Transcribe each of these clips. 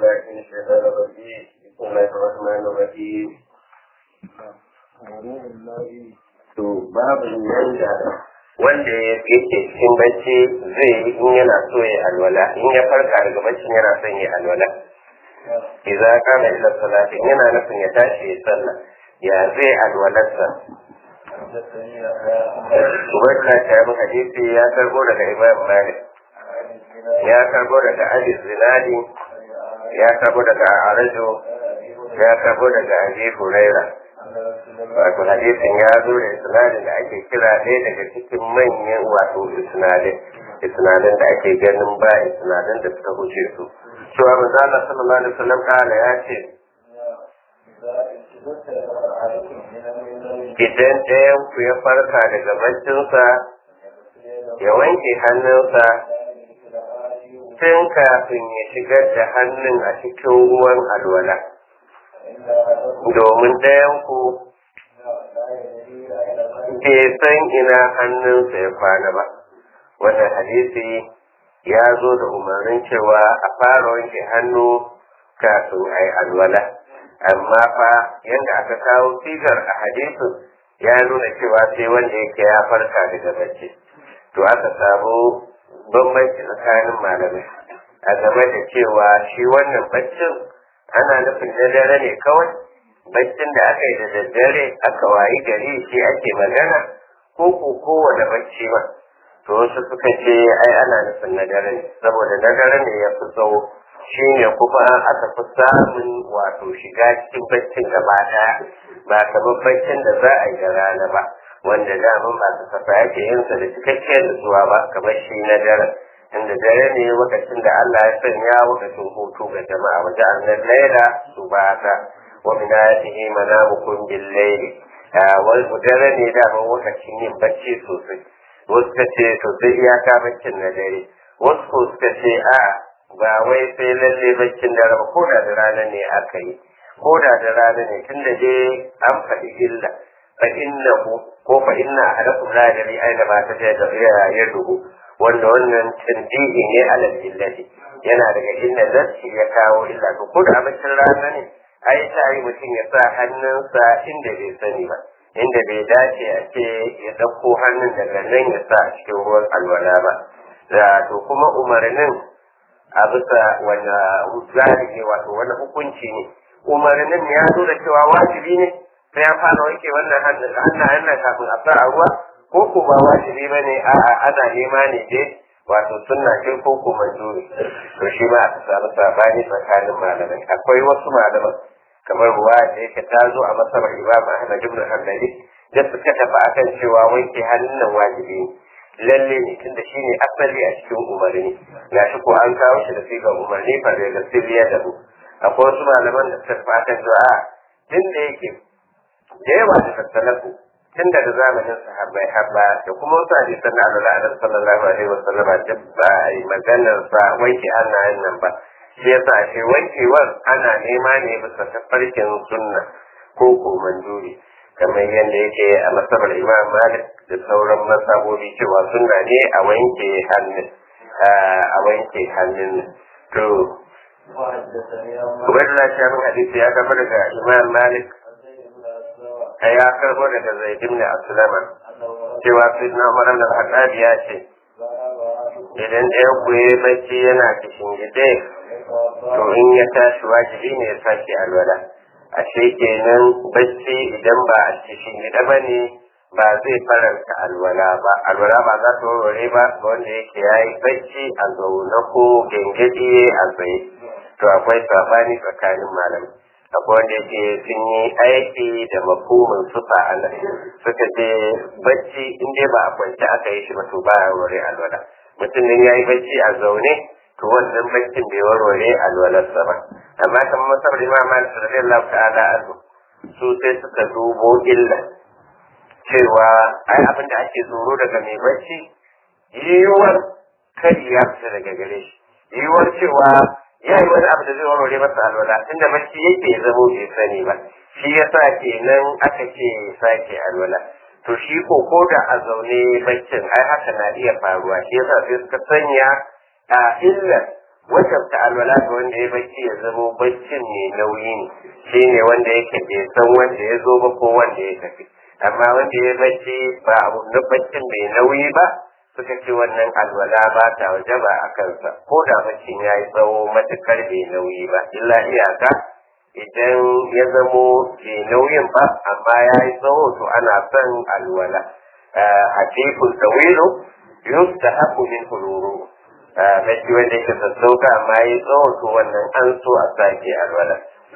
بالله من الشيطان الرجيم بسم الله الرحمن الرحيم to babu yanda wanda yake cikin bacci zai yi in yana so ya alwala in ya farka daga baccin yana son ya alwala idza kana ila salati yana nufin ya tashi ya sallah ya zai alwalarsa Ubaidullah ta yi hadisi ya karbo daga Imam Malik ya karbo daga Ali Zinadi ya karbo daga Arajo ya karbo daga Abi Huraira wato hadisin ya zo da isnadin da ake kira ɗaya daga cikin manyan wato isnadin isnadin da ake ganin ba isnadin da suka huce su cewa manzo Allah sallallahu alaihi wasallam kana ya ce idan ɗayan ku ya farka daga baccinsa ya wanke hannunsa tun kafin ya shigar da hannun a cikin ruwan alwala domin ɗayan ku bai san ina hannunsa ya kwana ba wannan hadisi ya zo da umarnin cewa a fara wanke hannu kafin a yi alwala amma fa yadda aka kawo sigar a hadisin ya nuna cewa sai wanda yake ya farka daga bacci to aka samu bambanci tsakanin malamai a game da cewa shi wannan baccin ana nufin na dare ne kawai baccin da aka yi da daddare aka wayi gari shi ake magana ko ko kowane bacci ma to wasu suka ce ai ana nufin na dare ne saboda na dare ne ya fi tsawo shi ne kuma aka fi samun wato shiga cikin baccin gaba daya ba kamar baccin da za a yi da rana ba wanda daman ba su kafa yake yin sa da cikakkiyar nutsuwa ba kamar shi na dare inda dare ne lokacin da Allah ya sanya lokacin hutu ga jama'a wajen annan laila su ba ta wa min ayatihi manamukum bil layli wal dare ne daman lokacin yin bacci sosai wasu ka ce to sai iyaka baccin na dare wasu ko suka ce a ba wai sai lalle baccin dare ba ko da da rana ne aka yi ko da da rana ne tun da dai an faɗi illa fa innahu ko fa inna ahadakum la yadri aina ma ta ya duhu wanda wannan tanbihi ne ala illati yana daga inda nafsi ya kawo illa to ko da baccin rana ne ai ta yi mutum ya sa hannunsa inda bai sani ba inda bai dace a ce ya ɗauko hannun daga nan ya sa a cikin ruwan alwala ba da to kuma umarnin a bisa wanda zalike wato wani hukunci ne umarnin ya nuna cewa wajibi ne sai ya fara wanke wannan hannayen nan kafin a sa a ruwa ko ko ba wajibi ba ne a'a ana nema ne dai wato sunna ce ko ko manzuri to shi ma aka samu sabani tsakanin malamai akwai wasu malaman kamar ruwa da yake ta zo a masabar imam ahmad ibn hanbali da suka tafi akan cewa wanke hannun nan wajibi ne lalle ne tunda shi ne asali a cikin umarni ga shi ko an kawo shi da sigar umarni fa da sirriya da mu akwai wasu malaman da suka tafi akan cewa a tun da yake da yawa da tattalaku tun daga zamanin sahabbai habba da kuma wasu hadisan da Allah annabi sallallahu alaihi wasallam da ba a yi maganar sa wanke hannayen nan ba shi yasa shi wankewar ana nema ne bisa tafarkin sunna ko ko manduri kamar yadda yake a masabar imam malik da sauran masabobi cewa sunna ne a wanke hannun a wanke hannun to Ubaidullah Shafin hadisi ya gaba daga Imam Malik a ya karbo daga Zaid ibn Aslama cewa Sayyidina Umar ibn al-Khattab ya ce idan ɗaya ku yi bacci yana kishin gide to in ya tashi wajibi ne ya sake alwala ashe kenan bacci idan ba a cikin gida ba ne ba zai faranta alwala ba alwala ba za ta warware ba ga wanda yake ya yi bacci a zaune ko gengedi a tsaye to akwai sabani tsakanin malamai akwai wanda yake sun yi aiki da mafhumin sufa a nan suka ce bacci in dai ba a kwance aka yi shi ba to ba ya warware alwala mutum ne ya yi bacci a zaune to wannan baccin bai warware alwalarsa ba amma kamar masabar imam malik radiyallahu ta'ala anhu su sai suka dubo illa cewa ai abin da ake tsoro daga mai bacci yiwuwar kari ya fita daga gare shi yiwuwar cewa ya yi wani abu da zai warware masa alwala tunda bacci yake ya zamo bai sani ba shi ya sa kenan aka ce sake alwala to shi ko ko da a zaune baccin ai haka na iya faruwa shi yasa sai suka sanya a illar wajabta alwala ga wanda ya bacci ya zamo baccin mai nauyi ne shi ne wanda yake bai san wanda ya zo ba ko wanda ya tafi amma wanda ya bacci ba abu na baccin mai nauyi ba suka ce wannan alwala ba ta wajaba a kansa ko da baccin ya yi tsawo matukar bai nauyi ba illa iyaka idan ya zamo bai nauyin ba amma ya yi tsawo to ana son alwala a tekun tsawilu yustahabu min huluru bacci wanda yake sassauka amma ya yi tsawo to wannan an so a sake alwala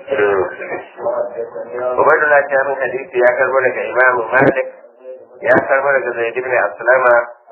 Ubaidullah ta min hadisi ya karbo daga Imam Malik ya karbo daga Zaid ibn Aslama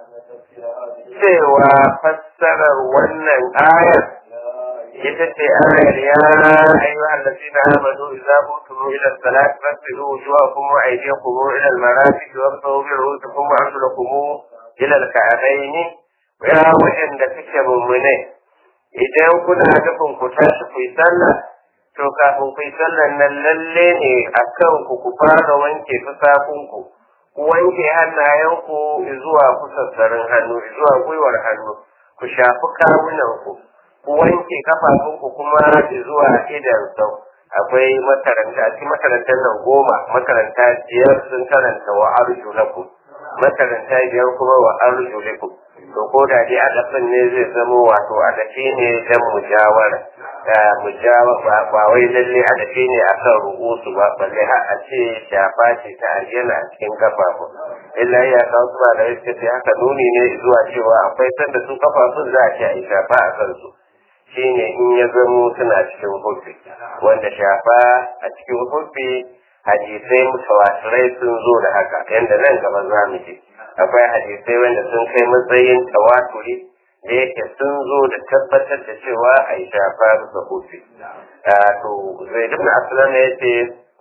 cewa fassarar wannan ayar ita ce ayar ya ayyuhal ladina amanu idza qumtum ila salati fasilu wujuhakum wa aydiyakum ila al-marafiq wamsahu bi ru'usikum wa arjulakum ila al-ka'bayn ya wa'anda suke mummune idan kuna nufin ku tashi ku yi sallah to kafin ku yi sallan nan lalle ne a kan ku ku fara wanke fusakunku ku wanke hannayenku zuwa kusassarin hannu zuwa gwiwar hannu ku shafi kawunanku ku wanke kafafunku kuma zuwa idan sau akwai makaranta cikin makarantar nan goma makaranta biyar sun karanta wa arjulakum makaranta biyar kuma wa arjulakum to ko da dai adafin ne zai zama wato adafi ne dan mujawara mujawara ba wai lalle adafi ne akan rubutu ba balle har a ce shafa ce ta aljana a cikin kafafu illa ya kawo su ba da yake sai haka nuni ne zuwa cewa akwai sanda su kafafun za a ce a yi shafa a kansu shine in ya zamo suna cikin hubbi wanda shafa a cikin hubbi hadisai mutawatirai sun zo da haka yadda nan gaba za mu ji akwai hadisai wanda sun kai matsayin tawaturi da yake sun zo da tabbatar da cewa a yi shafa da hubbi to zai duk aslan ya ce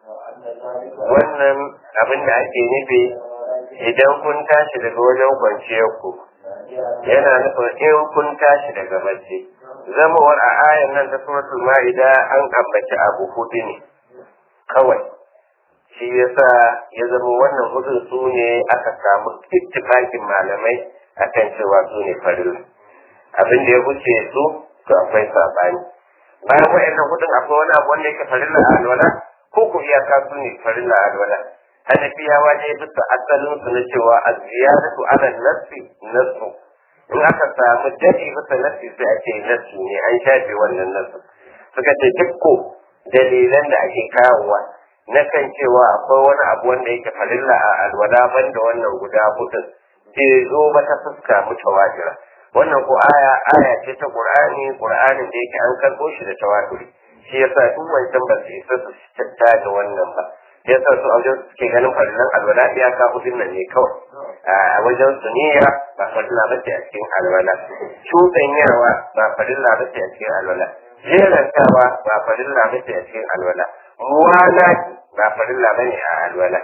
wannan abin da ake nufi idan kun tashi daga wajen kwanciyar ku yana nufin in kun tashi daga bacci zamawar a ayan nan ta suratul ma'ida an ambaci abu hudu ne kawai shi yasa ya zama wannan hudun su ne aka samu ittifakin malamai akan cewa su ne farilla abin da ya wuce su to akwai sabani bayan wa'annan hudun akwai wani abu wanda yake farilla a alwala ko ku iyaka su ne farilla a alwala hanafiyawa ne bisa asalin su na cewa az-ziyadatu ala nafsi nasu in aka samu dadi bisa nafsi sai a ce nasu ne an shafe wannan nasu suka ce dukko dalilan da ake kawowa na kan cewa akwai wani abu wanda yake farilla a alwala banda wannan guda hudun bai zo ba ta fuska mutawatira wannan ko aya aya ce ta qur'ani qur'anin da yake an karbo shi da tawaturi shi yasa duk wancan ba su isa su tatta da wannan ba yasa su a wajen suke ganin farillan alwala iyaka hudun nan ne kawai a wajen su niyya ba farilla ba ce a cikin alwala cuɗanyawa ba farilla ba ce a cikin alwala jerantawa ba farilla ba ce a cikin alwala muwala ba farilla ba ne a alwala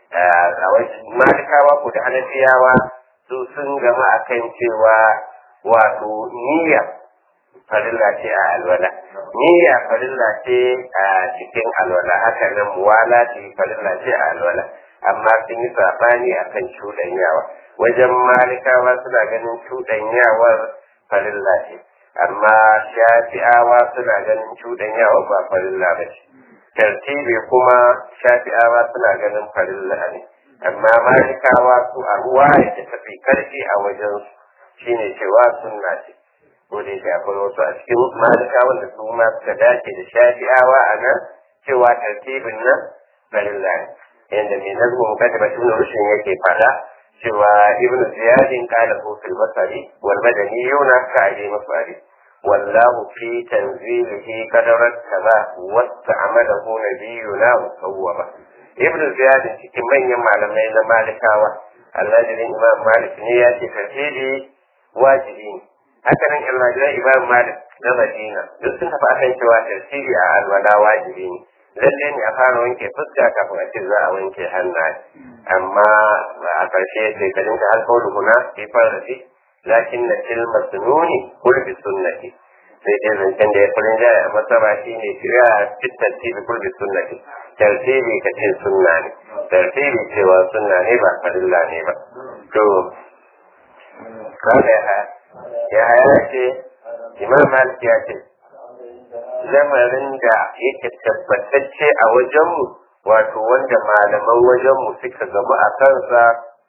a wajen malikawa ko da hanafiyawa su sun gama akan cewa wato niyya farilla ce a alwala niyya farilla ce a cikin alwala haka nan muwala ce farilla ce a alwala amma sun yi sabani akan cuɗanyawa wajen malikawa suna ganin cuɗanyawar farilla ce amma shafi'awa suna ganin cuɗanyawa ba farilla ba ce tartibi kuma shafi'awa suna ganin farilla ne amma malikawa su a ruwa da tafi karfi a wajen shine cewa sunna ce ko da yake akwai wasu a cikin malika wanda su ma suka dace da shafi'awa a nan cewa tartibin nan farilla ne yadda mai nazmu mukaddama ibn rushin yake fada cewa ibn ziyadin qala hu fil basari wal madani yuna ka ali masari wallahu fi tanzilihi qadarat kaza wasta'amalahu nabiyuna musawwama ibn ziyadin cikin manyan malamai na malikawa almajirin imam malik ne ya ce tartibi wajibi ne haka nan almajiran imam malik na madina duk sun tafi akan cewa tartibi a alwala wajibi ne lalle ne a fara wanke fuska kafin a ce za a wanke hannaye amma a ƙarshe sai ka dinka alƙawar huna fi farasi lakin na tilma sununi kulbi sunnati sai dai zancen da ya furin jaya a masaba shi ne shirya fit tartibi kulbi sunnati tartibi ka ce sunna ne tartibi cewa sunna ne ba farilla ne ba to kada ya ya haya ce imam malik ya ce lamarin da yake tabbatacce a wajenmu wato wanda malaman wajenmu suka gaba a kansa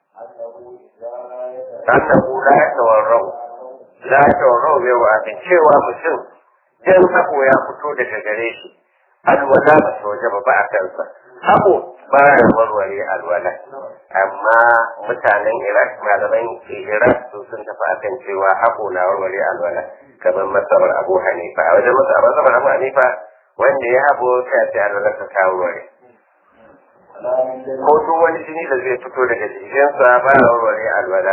annahu la tawarrau la tawarrau bai wa cewa mutum dan hako ya fito daga gare shi alwala ba ta waje ba a kansa hako ba ya warware alwala amma mutanen iraq malaman iraq su sun tafi akan cewa hako na warware alwala kamar masabar abu hanifa a wajen masabar abu hanifa wanda ya habo ta ce alwala ta kawo ware ko duk wani jini da zai fito daga jikinsa ba ya warware alwala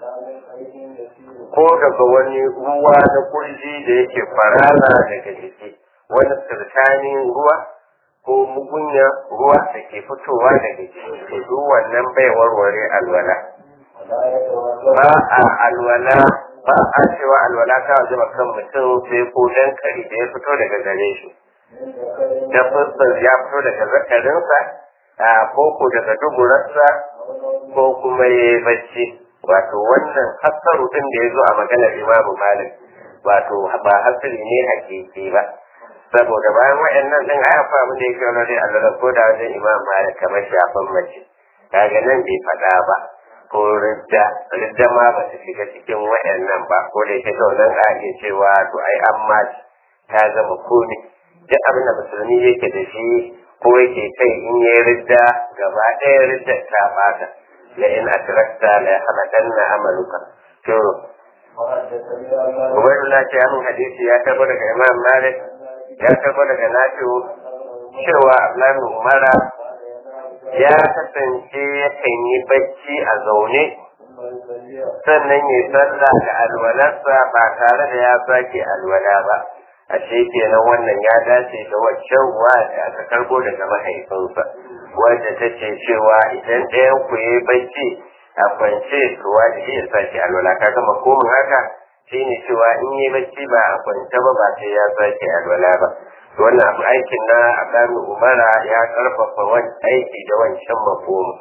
ko daga wani ruwa na kurji da yake farara daga jiki wani sirkanin ruwa ko mugunya ruwa da ke fitowa daga jiki to duk wannan bai warware alwala ba a alwala ba a cewa alwala ta waje kan mutum sai ko dan kari da ya fito daga gare shi da fuskar ya fito daga zakarinsa ko ko daga duburarsa ko kuma ya yi bacci wato wannan hasaru din da ya zo a maganar imamu malik wato ba hasari ne hakiki ba saboda bayan waɗannan din a yafa abin da yake wani dai Allah ko da wajen imam malik kamar shafan mace kaga nan bai faɗa ba ko ridda ridda ma ba ta shiga cikin waɗannan ba ko da yake nan a iya cewa to ai amma ta zama komi duk abin da musulmi yake da shi ko yake kai in yi ridda gaba ɗaya ridda ta bata la in atrakta la yahbatanna amaluka to Ubaidullah ce amin hadisi ya tabo daga Imam Malik ya tabo daga Nafi'u cewa Abdullahi Umara ya kasance yakan yi bacci a zaune sannan ya sallah da alwalarsa ba tare da ya sake alwala ba ashe kenan wannan ya dace da waccan ruwa da aka karbo daga mahaifinsa wanda ta ce cewa idan ɗayan ku yi bacci a kwance ruwa da iya sake alwala ka gama komin haka shine cewa in yi bacci ba a kwance ba ba sai ya sake alwala ba wannan abu aikin na Adamu Umara ya karfafa wani aiki da wancan makomu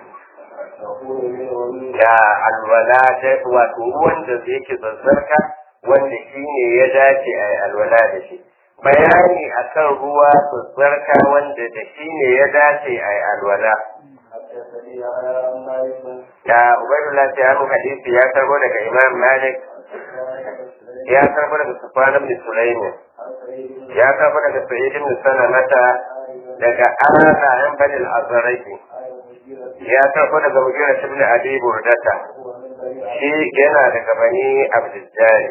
da alwala da wato wanda yake zazzarka wanda shi ne ya dace a yi alwala da shi bayani akan ruwa zazzarka wanda da shi ne ya dace a yi alwala da ubaidullah ta yi hadisi ya karbo daga imam malik ya karbo daga sufan ibn sulaiman ya karbo daga sa'id ibn salamata daga ana yan bani al-azraqi ya karbo daga mugira ibn abi burdata shi yana daga bani abdujjari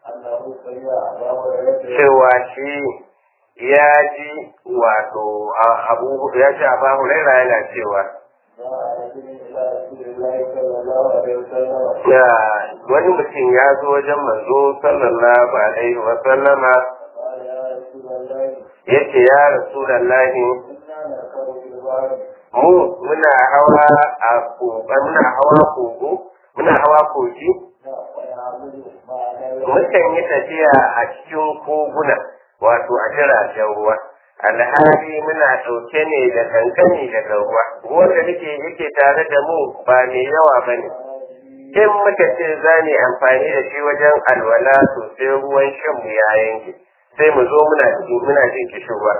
cewa shi ya ji wato abu ya ji abu huraira yana cewa ya wani mutum ya zo wajen manzo sallallahu alaihi wa sallama ya ce ya rasulallahi mu muna hawa a muna hawa kogo muna hawa kogi mukan yi tafiya a cikin koguna wato a jiragen ruwa alhali muna ɗauke ne da kankani daga ruwa ruwan da nake yake tare da mu ba mai yawa ba ne in muka ce za mu amfani da shi wajen alwala to sai ruwan shan mu ya yanke sai mu zo muna cikin muna jin kishirwa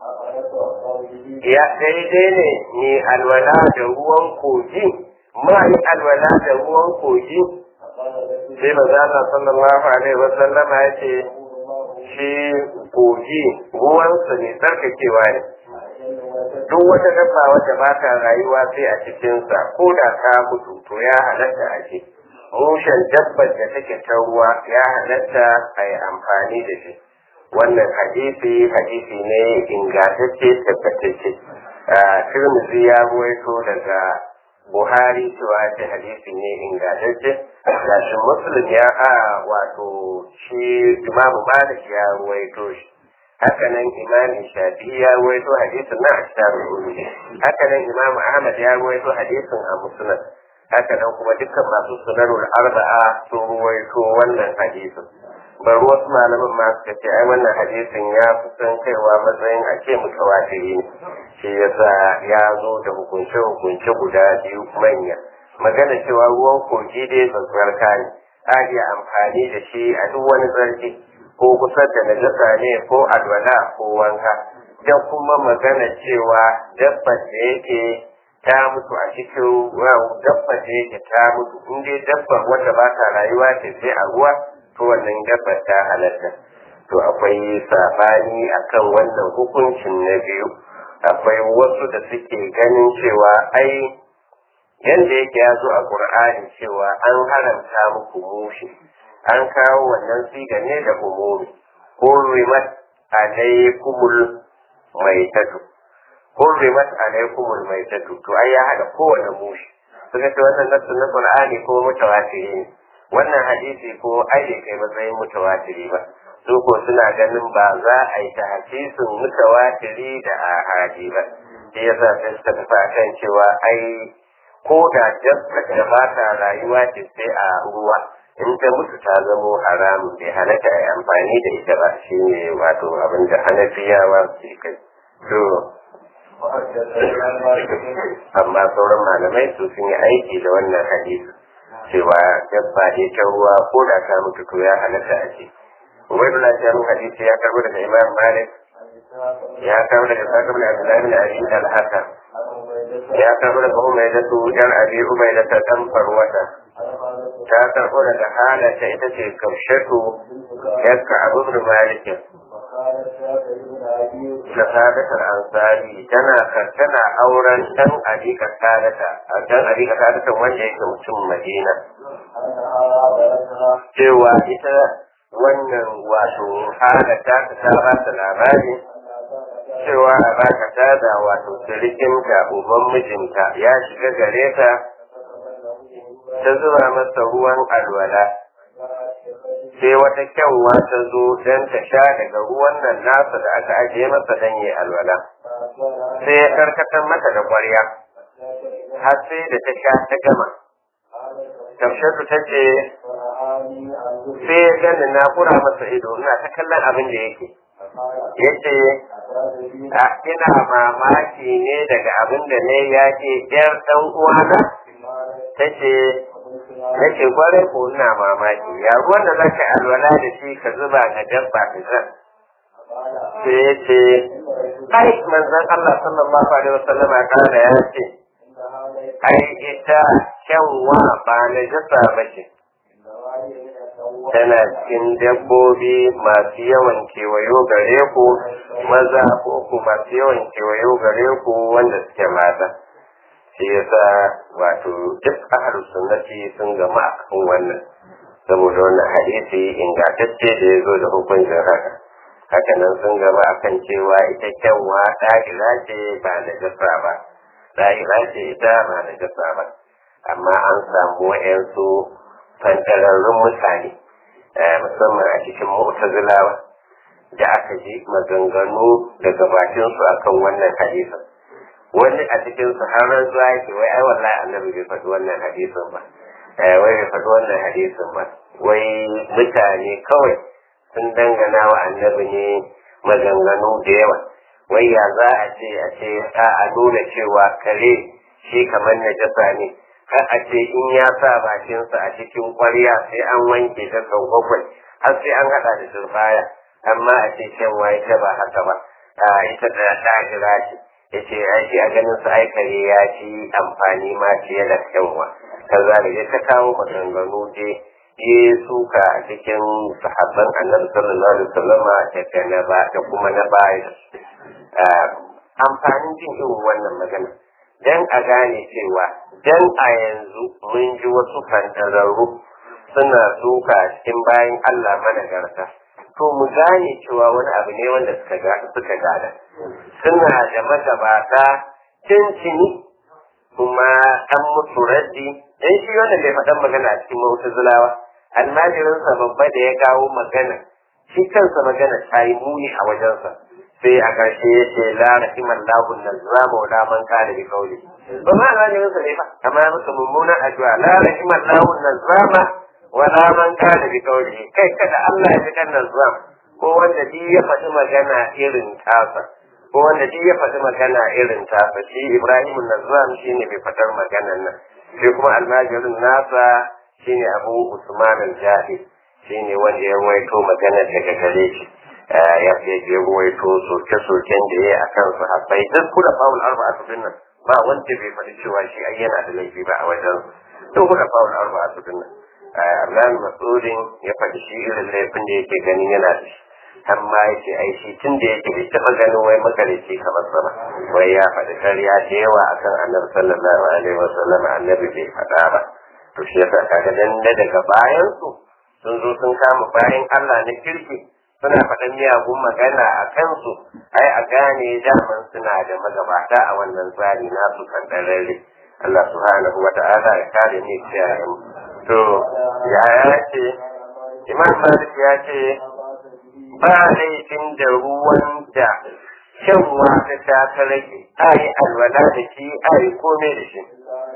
ya daidai ne ni alwala da ruwan kogi ma yi alwala da ruwan kogi sai maza Allah sallallahu alaihi wa sallama ya ce shi kogi ruwansa ne tsarkakewa ne duk wata dabba wadda ba ta rayuwa sai a cikinsa ko da ta mutu to ya halatta a ce mushen dabbar da take ta ruwa ya halatta a yi amfani da shi wannan hadisi hadisi ne ingantacce tabbatacce tirmidhi ya ruwaito daga buhari cewa ce hadisi ne ingantacce gashin muslim ya a wato shi imamu malik ya ruwaito shi haka nan imamin shafi ya ruwaito hadisin na asharul ulumi haka nan imamu ahmad ya ruwaito hadisin a musnad haka nan kuma dukkan masu sunanul arba'a sun ruwaito wannan hadisin bari wasu malaman ma suka ce ai wannan hadisin ya kusan kaiwa matsayin a ce mutawatiri ne shi yasa ya zo da hukunce hukunce guda biyu manya magana cewa ruwan kogi dai zazzarka ne a iya amfani da shi a duk wani zargi ko kusa da najasa ne ko alwala ko wanka da kuma magana cewa dabbar da yake ta mutu a cikin dabbar da yake ta mutu in dai dabbar wanda ba ta rayuwa ce sai a ruwa to wannan dabbar ta halatta to akwai sabani akan wannan hukuncin na biyu akwai wasu da suke ganin cewa ai yanda yake ya zo a qur'ani cewa an haramta muku mushi an kawo wannan siga ne da umumi hurrimat alaykumul maitatu hurrimat alaykumul maitatu to ai ya hada kowane mushi suka ce wannan nasu na qur'ani ko mutawatiri ne wannan hadisi ko ai bai kai matsayin mutawatiri ba su ko suna ganin ba za a yi tahsisin mutawatiri da ahadi ba shi yasa sai suka tafi akan cewa ai ko da dabba da ba ta rayuwa ce sai a ruwa in ta mutu ta zamo haramun bai halatta a amfani da ita ba shi ne wato abin da hanafiyawa ke kai to amma sauran malamai su sun yi aiki da wannan hadisi cewa dabba ne ta ruwa ko da ta mutu to ya halatta a ce ubaidullah ta mun hadisi ya karbo daga imam malik ya karbo daga sakar da abdullahi bin abi al-hasan ya karbo daga umaydatu yan abi umaydata dan farwata ta karbo daga halata ita ce kamshatu yakka abu bin malik da sadatar ansari tana tana auren dan adika sadata dan adika sadata wanda yake mutum madina cewa ita wannan wato halata ta ta ba ta labari cewa a baka tada wato sirikinta uban mijinta ya shiga gare ta ta zuba masa ruwan alwala sai wata kyanwa ta zo don ta sha daga ruwan nan nasa da aka ajiye masa don yi alwala sai ya karkatar mata da kwarya har sai da ta sha ta gama tafshatu ta ce sai ya gani na kura masa ido ina ta kallon abin da yake ya ce ina mamaki ne daga abin da ne ya ce yar ɗan uwana ta ce na ce kwarai ko ina mamaki ya ruwan da zaka alwala da shi ka zuba ga dabba ka zan sai ya ce ai manzon Allah sallallahu alaihi wasallam ya kana ya ce ai ita kyanwa ba na jasa ba ce tana cikin dabbobi masu yawan kewayo gare ku maza ko ku masu yawan kewayo gare ku wanda suke mata shi yasa wato duk ahlus sunnati sun gama a kan wannan saboda wannan hadisi ingantacce da ya zo da hukuncin haka haka nan sun gama akan cewa ita kyanwa ɗahira ce ba na jasa ba ɗahira ce ita ba na jasa ba amma an samu wa'yansu fantararrun mutane musamman a cikin mu'tazilawa da aka ji maganganu daga bakinsu akan wannan hadisin wani a cikin su har rantsuwa yake wai ai wallahi annabi bai faɗi wannan hadisin ba wai bai faɗi wannan hadisin ba wai mutane kawai sun dangana wa annabi ne maganganu da yawa wai ya za a ce a ce a nuna cewa kare shi kamar najasa ne har a ce in ya sa bakinsa a cikin kwarya sai an wanke ta sau bakwai har sai an haɗa da turbaya amma a ce shan waye ta ba haka ba ita da ɗagira ce ya ce ai shi a ganin su aikare ya ci amfani ma fiye da kyanwa kaza da ya ta kawo maganganu je ya suka a cikin sahabban annabi sallallahu alaihi wasallama da na ba da kuma na baya amfanin jin irin wannan magana dan a gane cewa dan a yanzu mun ji wasu fantararru suna suka cikin bayan Allah managarta to mu gane cewa wani abu ne wanda suka ga suka gada suna da magabata cincini kuma an musu raddi dan shi wanda bai faɗan magana a cikin mu'tazilawa almajirinsa babba da ya kawo magana shi kansa magana ta yi muni a wajensa sai a ƙarshe ya ce la rahiman lahu nazama wa la man kana bi qawli ba ma almajirinsa ne ba amma ya masa mummunan addu'a la rahiman lahu nazama wa la man kana bi qawli kai kada Allah ya fi kan nazam ko wanda duk ya faɗi magana irin tasa ko wanda duk ya faɗi magana irin tasa shi Ibrahim Nazam shine bai faɗar maganan nan shi kuma almajirin nasa shine Abu Usman al-Jahid shine wanda ya ruwaito magana daga gare shi ya fi ya ruwaito soke-soken da ya yi a kan sahabbai duk kula fa'ul arba'a su nan ba wanda bai faɗi cewa shi ai yana da laifi ba a wajen duk kula fa'ul arba'a su nan Allah masudin ya faɗi shi irin laifin da yake ganin yana da shi amma yake ai shi tun da yake bai taɓa ganin wai makarici kamar sama wai ya faɗi karya da yawa akan annabi sallallahu alaihi wasallam annabi bai faɗa ba to shi yasa kaga dan daga bayan su sun zo sun kama bayan Allah na kirki suna faɗan miyagun magana a kansu ai a gane daman suna da magabata a wannan tsari nasu kandararre Allah subhanahu wa ta'ala ya kare ni kiyaye mu to ya ya ce Imam Malik ya ce ba laifin da ruwan da shanwa ta ta ta rage ai alwala da shi ai komai da shi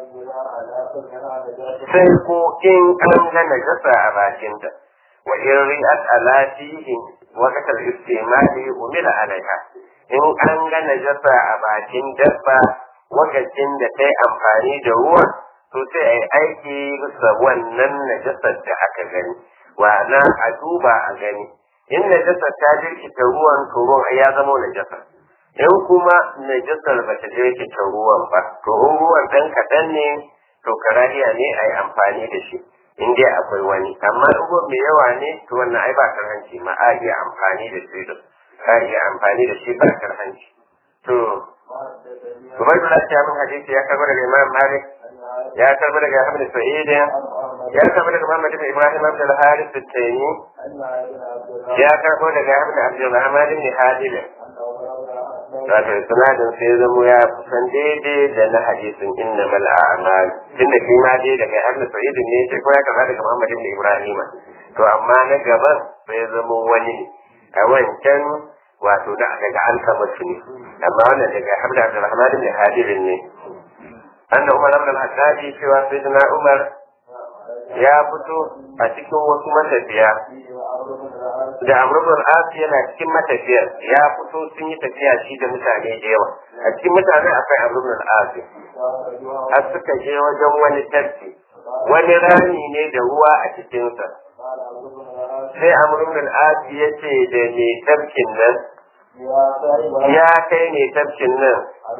sai ko in an ga najasa a bakinta wa in ri'at ala fihi waqt al-istimal umila alaiha in an ga najasa a bakin dabba wakacin da ta yi amfani da ruwan to sai a yi aiki bisa wannan najasar da aka gani na a duba a gani in najasar ta jirkita ruwan to ruwan ya zama najasa in kuma najasar ba ta jirkita ruwan ba to in ruwan ɗan kaɗan ne to karahiya ne a yi amfani da shi in dai akwai wani amma in ruwan mai yawa ne to wannan ai ba karhanci ma a iya amfani da shi da a iya amfani da shi ba karhanci to Ubaidullah ya min hadisi ya karɓar daga Imam Malik ya karɓar daga Ahmad Sa'id ya karɓar daga Muhammad ibn Ibrahim ibn al-Harith al-Taymi ya karɓo daga Ahmad Abdul Rahman ibn Hadil wato sanadin sai zamo ya kusan daidai da na hadisin inna mal a'mal tunda shi ma dai daga Ahmad Sa'id ne sai ko ya karɓa daga Muhammad ibn Ibrahim to amma na gaban sai zamo wani a wancan wato da daga alkamatu ne amma wannan daga hamda abdurrahman ibn hadirin ne anna umar ibn al-hattabi cewa sayyidina umar ya fito a cikin wasu matafiya da amr ibn al-as yana cikin matafiyar ya fito sun yi tafiya shi da mutane da yawa a cikin mutane akwai amr ibn al-as har suka je wajen wani tarki wani rami ne da ruwa a cikinsa sai amr ibn al-as ya ce da mai tarkin nan ya kai ne tafkin nan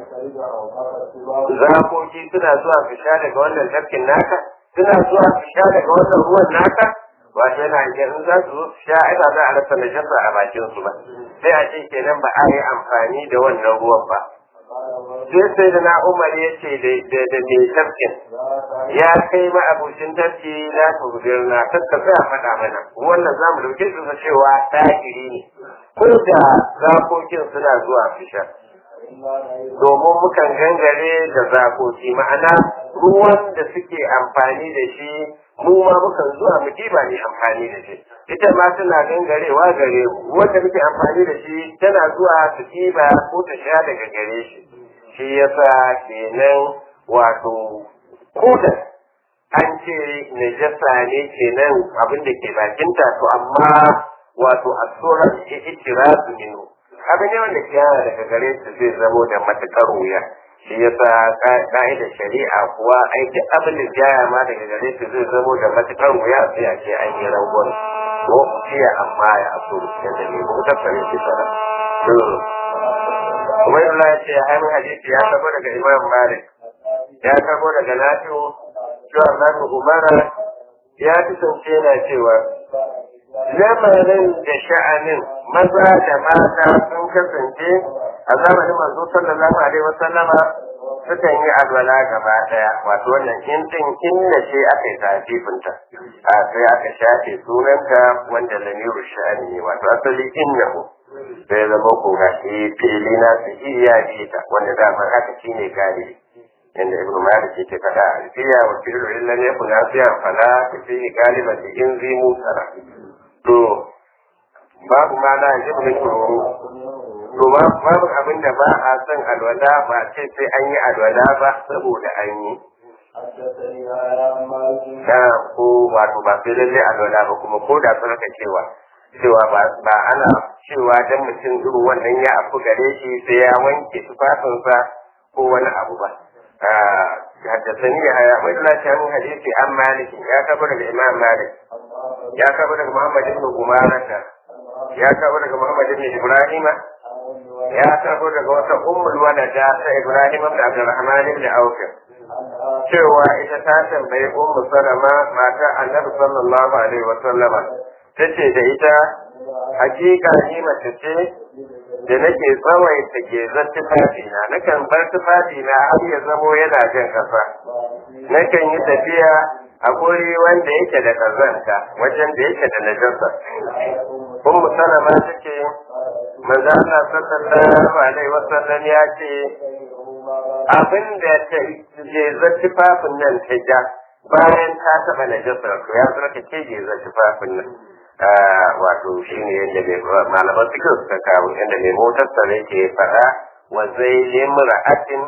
zakoki suna zuwa su sha daga wannan tafkin naka suna zuwa su sha daga wannan ruwan naka wato yana in za su zo su sha ai ba za a rasa najasa a bakin su ba sai a ce kenan ba a yi amfani da wannan ruwan ba sai sai da na umar ya ce da mai tafkin ya kai ma abokin tafki na turbin na tattasa a faɗa mana wannan za mu dauke su cewa ɗakiri ne ko da zakokin suna zuwa fisha domin mukan gangare da zakoki ma'ana ruwan da suke amfani da shi mu ma mukan zuwa mu ba ne amfani da shi ita ma suna gangarewa gare mu wanda muke amfani da shi tana zuwa su ɗiba ko ta sha daga gare shi shi yasa kenan wato koda an ce najasa ne kenan abin da ke bakinta to amma wato a tsoron ikirazu minu abin ne wanda ke yana daga gare su zai zamo da matuƙar wuya shi yasa ka'idar shari'a kuwa ai duk abin da jaya ma daga gare su zai zamo da matuƙar wuya sai a ce an yi rangon ko ciya amma ya aso yadda ne ko ta fare shi sana Ubaidullah ya ce hannun hadisi ya karbo daga Imam Malik ya karbo daga Nafi'u cewa Nafi Umara ya kasance yana cewa lamarin da sha'anin maza da mata sun kasance a zamanin manzo sallallahu alaihi wasallama sukan yi alwala gaba daya wato wannan in din inna ce aka yi tafifinta a sai aka shafe sunanta wanda lamiru sha'ani ne wato asali innahu sai zama ko ga shi fili na su iya ta wanda daman haka shine galibi yanda ibnu malik yake faɗa alfiya wa fi'lu illa yakun asiya fala fi galiban da in zi musara to babu ma na ji mun tsoro to babu abin da ba a son alwala ba ce sai an yi alwala ba saboda an yi ta ko wato ba sai lalle alwala ba kuma ko da sun raka cewa cewa ba ana cewa dan mutum irin wannan ya afu gare shi sai ya wanke tufafinsa ko wani abu ba حدثني يحيى عن الله عن حديث عن مالك يا كبر الإمام مالك يا كبر محمد بن عمارة يا كبر محمد بن إبراهيم يا كبر wata ummul walada ta Ibrahim da Abdurrahman ibn Auf cewa ita ta tambayi ummu Salama mata Annabi sallallahu alaihi wa sallama tace da ita hakika ni mace ce da nake tsawaita gezar tufafi na nakan bar tufafi na har ya zamo yana jan kasa nakan yi tafiya a guri wanda yake da kazanta wajen da yake da najasa ummu salama take manzo Allah sallallahu alaihi wasallam ya ce abin da ta gezar tufafin nan ta ja bayan ta taba najasa to ya zama ta ce gezar tufafin nan wato shi ne yadda malaman cikin suka kawo yadda mai motar sa ke faɗa wa zai limra atin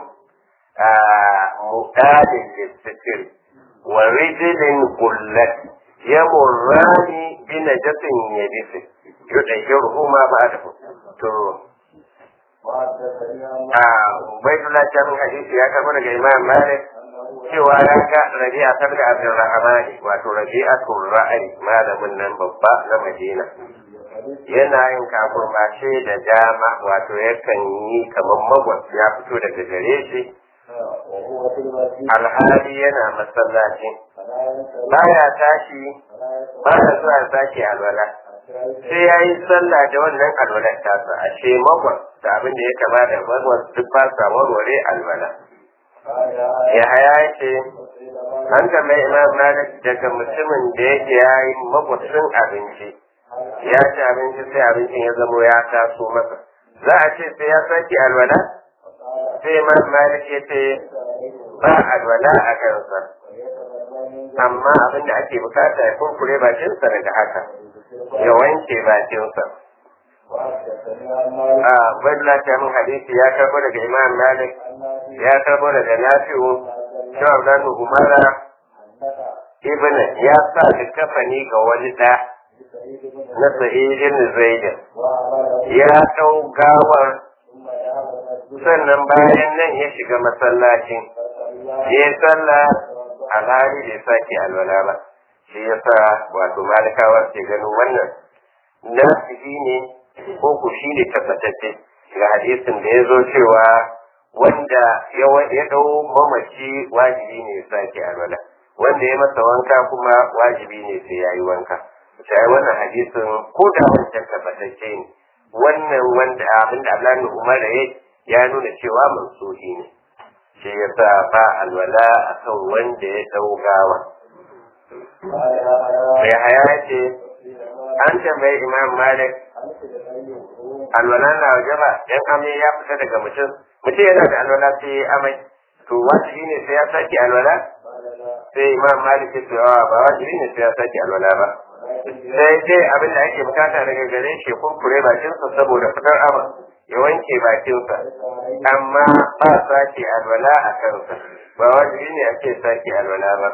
muɗadin lissitir wa rijilin gullat ya murrani bi najasin ya bisi yuɗa yurhu ma ba da to a baitullah jami'in hadisi ya kama daga imam malik cewa ya ga rabi'a ta da abdurrahmani wato rabi'atul ra'ayi malamin nan babba na madina yana yin kafurmashe da dama wato yakan yi kamar magwas ya fito daga gare shi alhali yana masallaci baya tashi baya zuwa sake alwala sai ya yi sallah da wannan alwalar tasa ashe magwas da abin da ya kama da magwas duk ba sa warware alwala ya haya ce an mai imam malik daga mutumin da yake ya yi makwacin abinci ya ci abinci sai abincin ya zamo ya taso masa za a ce sai ya sake alwala sai imam malik ya ce ba alwala a kansa amma abin da ake bukata ya kurkure bakinsa daga haka ya wanke bakinsa a wadda ta min hadisi ya karbo daga imam malik ya karbo daga nafi'u shawar dan umara ibn ya sa kafani ga wani da na sa'idin zaidin ya dau gawar sannan bayan nan ya shiga masallacin ya yi sallah alhali bai sake alwala ba shi yasa wato malikawa ke ganin wannan nasihi ne ko ku shi ne tabbatacce ga hadisin da ya zo cewa wanda ya dau mamaci wajibi ne ya sake alwala wanda ya masa wanka kuma wajibi ne sai ya yi wanka sai wannan hadisin ko da wancan tabbatacce ne wannan wanda abinda Allah ne Umar ya ya nuna cewa mansuhi ne shi yasa ba alwala akan wanda ya dau gawa mai haya ce an tambayi imam malik alwala na waje ba dan amai ya fita daga mutum mutum yana da alwala sai ya amai to wajibi ne sai ya sake alwala sai imam malik ya ce ba wajibi ne sai ya sake alwala ba sai dai abin da ake bukata daga gare shi kurkure bakinsa saboda fitar ama ya wanke bakinsa amma ba sake alwala a kansa ba wajibi ne ake sake alwala ba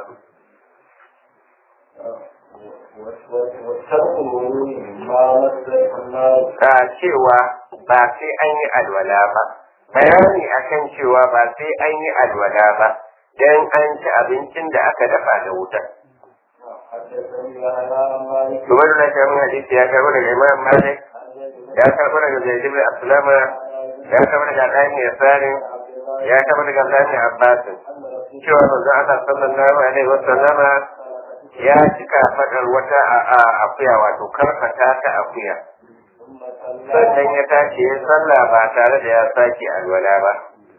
a cewa ba sai an yi alwala ba bayani akan cewa ba sai an yi alwala ba don an ci abincin da aka dafa da wuta Zubar da shamin hadisi ya karbi daga Imam Malik, ya karbi daga Zaid ibn Aslama, ya karbi daga Ɗani Yasarin, ya karbi daga Ɗani Abbasin. Cewa manzon Allah sallallahu alaihi wa sallama ya cika fadar wata a akuya wato karfata ta akuya. Sannan ya tashi ya sallah ba tare da ya sake alwala ba.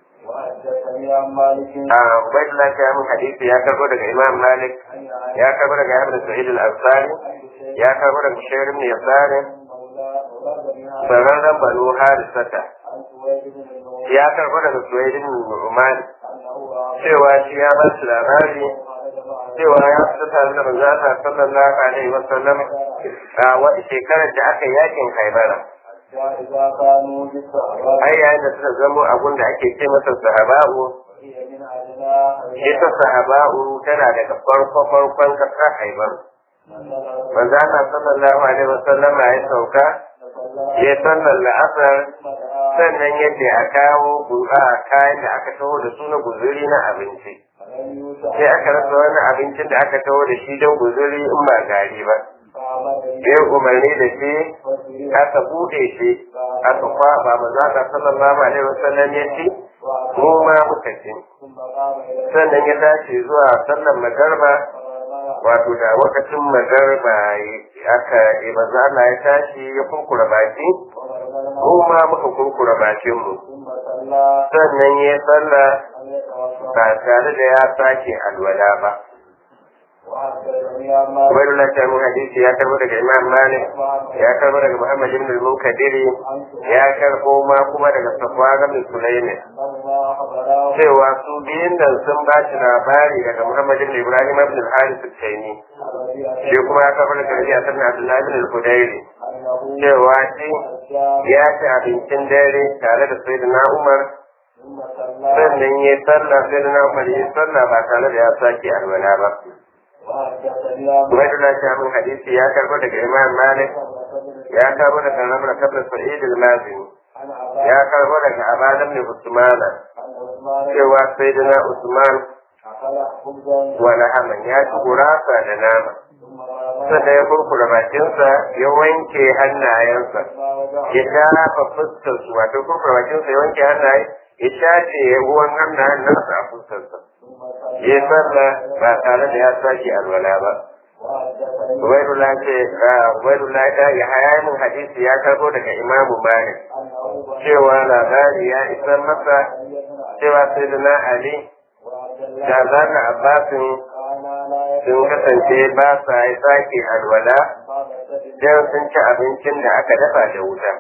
Ubaidullah ta min hadisi ya karbo daga Imam Malik, ya karbo daga Ibn Sa'id al-Ansari, ya karbo daga Shair ibn Yasar, sararren Banu Harisata, ya karbo daga Suwaid ibn Umar, cewa shi ya ba shi labari cewa ya fita tare da manzo Allah sallallahu alaihi wa sallam a wata shekarar da aka yakin Khaibara. ai yayin da suka zamo abun da ake ce masa sahaba'u ita sahaba'u tana daga farko farkon kasa haibar manzo Allah sallallahu alaihi wasallam ya sauka ya sallar la'asar sannan yadda a kawo a kayan da aka taho da su na guzuri na abinci sai aka rasa wani abincin da aka taho da shi don guzuri in ba gari ba ya umarni da shi aka bude shi aka kwaba maza ka sallallahu alaihi wasallam ya ce mu ma muka ci sannan ya tashi zuwa sallar magarba wato da lokacin magarba aka maza Allah ya tashi ya kurkura baki mu ma muka kurkura bakin mu sannan ya sallah ba tare da ya sake alwala ba Wani lanta mun hadisi ya karbo daga Imam Malik, ya karbo daga Muhammad ibn al-Munkadiri, ya karbo ma kuma daga Safwan ibn Sulaiman. Cewa su biyun nan sun ba shi labari daga Muhammad ibn Ibrahim ibn al-Harith al-Taymi. Shi kuma ya karbo daga Rabi'a ibn Abdullah ibn al-Qudairi. Cewa shi ya ci abincin dare tare da Sayyidina Umar sannan ya sallah Sayyidina Umar ya sallah ba tare da ya sake alwala ba. Ubaidullah Shamin hadisi ya karbo daga Imam Malik, ya karbo daga Ramar Kabir Sa'id al-Mazini, ya karbo daga Abadan ne Usmana, cewa Sayyidina Usman wala haman ya ci gurasa da nama. Sannan ya kurkura bakinsa ya wanke hannayensa, ya shafa fuskarsu, wato kurkura bakinsa ya wanke hannaye, ya shafe ruwan hannayen nasa a fuskarsa. ya sallah ba tare da ya sake alwala ba. Ubaidullah ce, Ubaidullah ta ya haya min hadisi ya karbo daga Imamu Malik cewa labari ya isa masa cewa sai da na Ali da zaka Abbasin sun kasance ba sa yi sake alwala don sun ci abincin da aka dafa da wuta.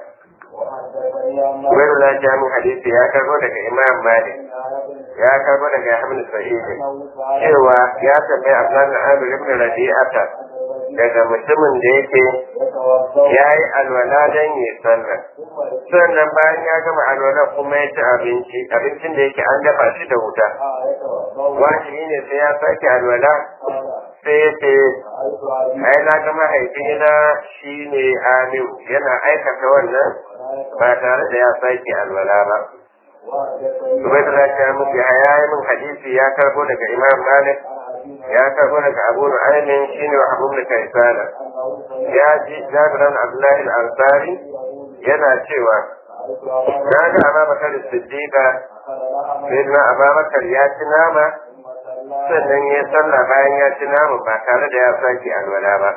Ubaidullah ta min hadisi ya karbo daga Imam Malik ya karbo daga Hamid Sa'id cewa ya tambayi Abdullah Amir ibn Rabi'ata daga mutumin da yake ya yi alwala don yi sallah sannan bayan ya gama alwala kuma ya ci abinci abincin da yake an dafa shi da wuta wajibi ne sai ya sake alwala sai ya ce ai na ga mahaifina shi ne Amir yana aikata wannan ba tare da ya sake alwala ba Ubaidullah ta muku ya yi min hadisi ya karbo daga Imam Malik ya karbo daga Abu Nu'aymin shine wa Abu Kaisana ya ji Jabir bin Abdullah al-Ansari yana cewa na ga Abubakar Siddiqa sayyidina Abubakar ya ci nama sannan ya sallah bayan ya ci nama ba tare da ya sake alwala ba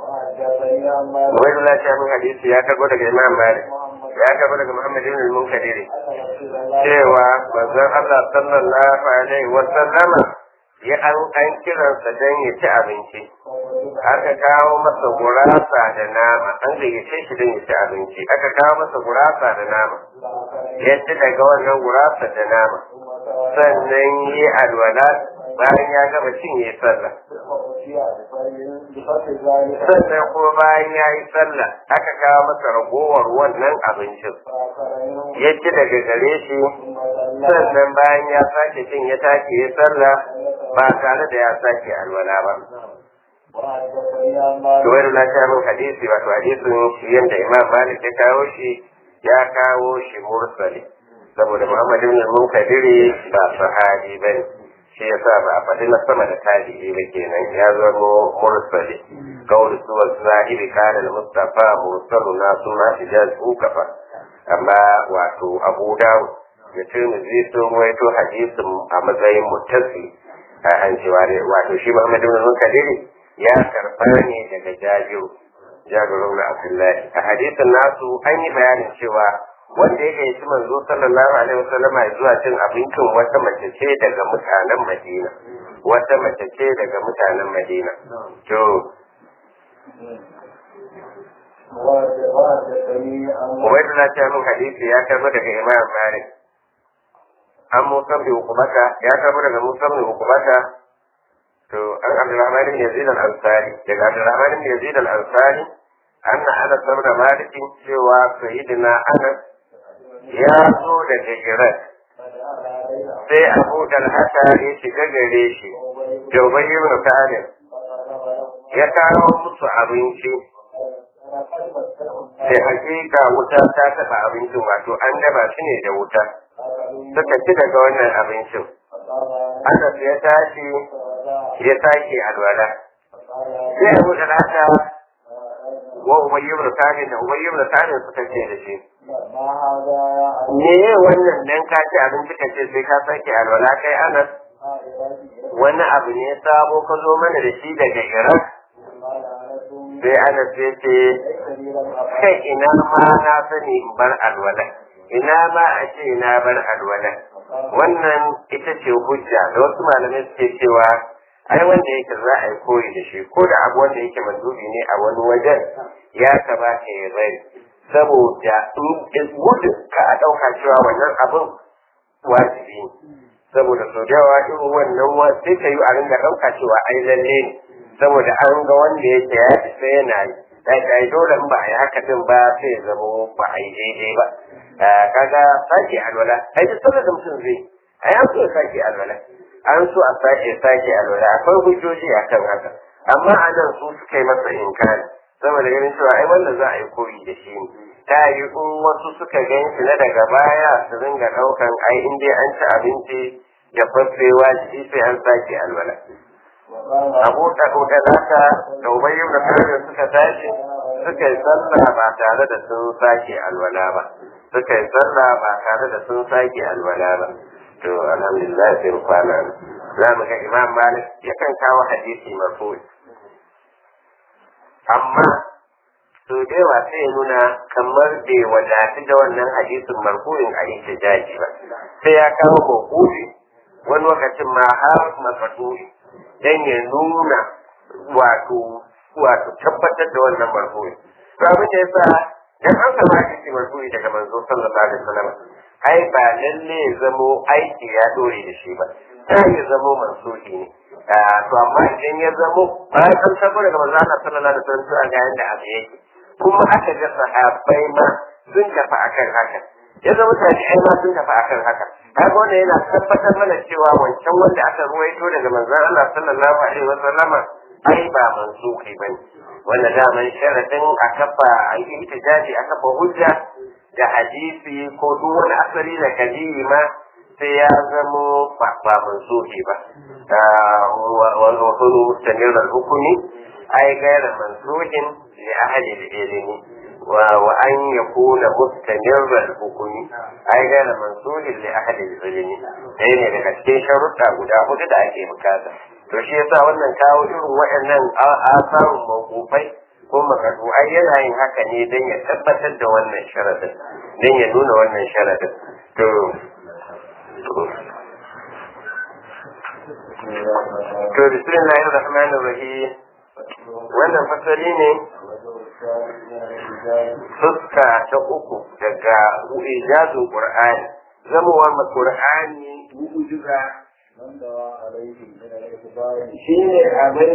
Ubaidullah ta min hadisi ya karbo daga Imam Malik ya karbo daga Muhammad ibn al-Munkadiri cewa manzon Allah sallallahu alaihi wa sallama ya an an kiransa don ya ci abinci aka kawo masa gurasa da nama an gayyace shi don ya ci abinci aka kawo masa gurasa da nama ya ci daga wannan gurasa da nama sannan yi alwala bayan ya gama cin ya sallah sannan kuma bayan ya yi sallah aka kawo masa ragowar wannan abincin ya ci daga gare shi sannan bayan ya sake cin ya tashi ya sallah ba tare da ya sake alwala ba Tuwairu na sha min hadisi wato hadisin shi yadda Imam Malik ya kawo shi ya kawo shi mursali saboda Muhammad ibn Munkadiri ba sahabi bane shi yasa ba a faɗi na sama da tabi'i ba kenan ya zamo mursali kawai suwa sahibi kana da mustafa mursalu na suna ijaz ukafa amma wato abu dawud da tirmidhi sun waito hadisin a matsayin muttasi a an cewa wato shi muhammad ibn munkadiri ya karɓa ne daga jabiru jabiru na abdullahi a hadisin nasu an yi bayanin cewa wanda ya gayyaci manzo sallallahu alaihi wasallama zuwa cin abincin wata mace ce daga mutanen Madina wata mace ce daga mutanen Madina to Ubaidullah ta min hadisi ya karbo daga Imam Malik an Musa bin Hukumata ya karbo daga Musa bin Hukumata to an Abdulrahman bin Yazid al-Ansari daga Abdulrahman bin Yazid al-Ansari anna Anas ibn Malik cewa sayyidina Anas ya zo da jigirar sai abu dalhata ya shiga gare shi jaubai ibn talib ya kawo musu abinci sai hakika wuta ta taɓa abincin wato an daba shi ne da wuta suka ci daga wannan abincin Anas ya tashi ya sake alwala sai Abu Talata wa Umayy ibn Sa'id da Umayy ibn Sa'id suka ce da shi me wannan dan ka ci abinci ka ce sai ka sake alwala kai Anas wani abu ne sabo ka zo mana da shi daga Iraq sai Anas ya ce kai ina ma na sani in bar alwala ina ma a ce na bar alwala wannan ita ce hujja da wasu malamai suke cewa ai wanda yake za a yi koyi da shi ko da abu wanda yake mandubi ne a wani wajen ya kamata ya bari saboda in gudun ka a ɗauka cewa wannan abin wajibi ne saboda sau da yawa irin wannan sai ka yi a ringa ɗauka cewa ai lalle ne saboda an ga wanda yake ya fi sai yana yi da ai dole in ba a yi haka din ba sai ya zama ba a yi daidai ba kaga sake alwala ai duk sanar da mutum zai ai an so ya sake alwala an so a sake sake alwala akwai hujjoji akan haka amma a nan su suka yi masa inkari saboda ganin cewa ai wanda za a yi koyi da shi ne ta yi in wasu suka gan shi na daga baya su ringa ɗaukan ai in dai an ci abinci da faffewa shi sai an sake alwala abu da kuka zaka da ubayyu da kare suka tashi suka yi sallah ba tare da sun sake alwala ba suka yi sallah ba tare da sun sake alwala ba to alhamdulillah sai kwana za mu ga imam malik yakan kawo hadisi marfu'i amma to da yawa sai ya nuna kamar bai wadatu da wannan hadisin marfu'in a ihtijaji ba sai ya kawo mawqufi wani lokacin ma har mafatuhi dan ya nuna wato wato tabbatar da wannan marfu'i to abin da yasa dan an samu hadisi marfu'i daga manzo sallallahu alaihi wasallam ai ba lalle ya zamo aiki ya dore da shi ba sai ya zamo mansuhi ne to amma idan ya zamo bayan an tabbata daga manzo Allah sallallahu alaihi wasallam to ga yanda abu yake kuma aka ga sahabbai ma sun tafi akan haka ya zama tabi'ai ma sun tafi akan haka kaga wannan yana tabbatar mana cewa wancan wanda aka ruwaito daga manzon Allah sallallahu alaihi wasallama ai ba mansuhi bane wanda daman sharadin a kafa a yi ihtijaji a kafa hujja da hadisi ko duk wani asali da kadiri ma sai ya zamo ba mansuhi ba wa hulu mustamir al-hukmi ai gaira mansuhin li ahli al-ilmi wa an yakuna mustamir al-hukmi ai gaira mansuhin li ahli al-ilmi dai ne daga cikin sharuɗa guda hudu da ake bukata to shi yasa wannan kawo irin waɗannan asarun mawqufai ko makadu ai yana yin haka ne don ya tabbatar da wannan sharadin don ya nuna wannan sharadin to to bismillahir rahmanir rahim wannan fasali ne fuska ta uku daga ijazul qur'ani zamowar qur'ani mu'jiza shine abin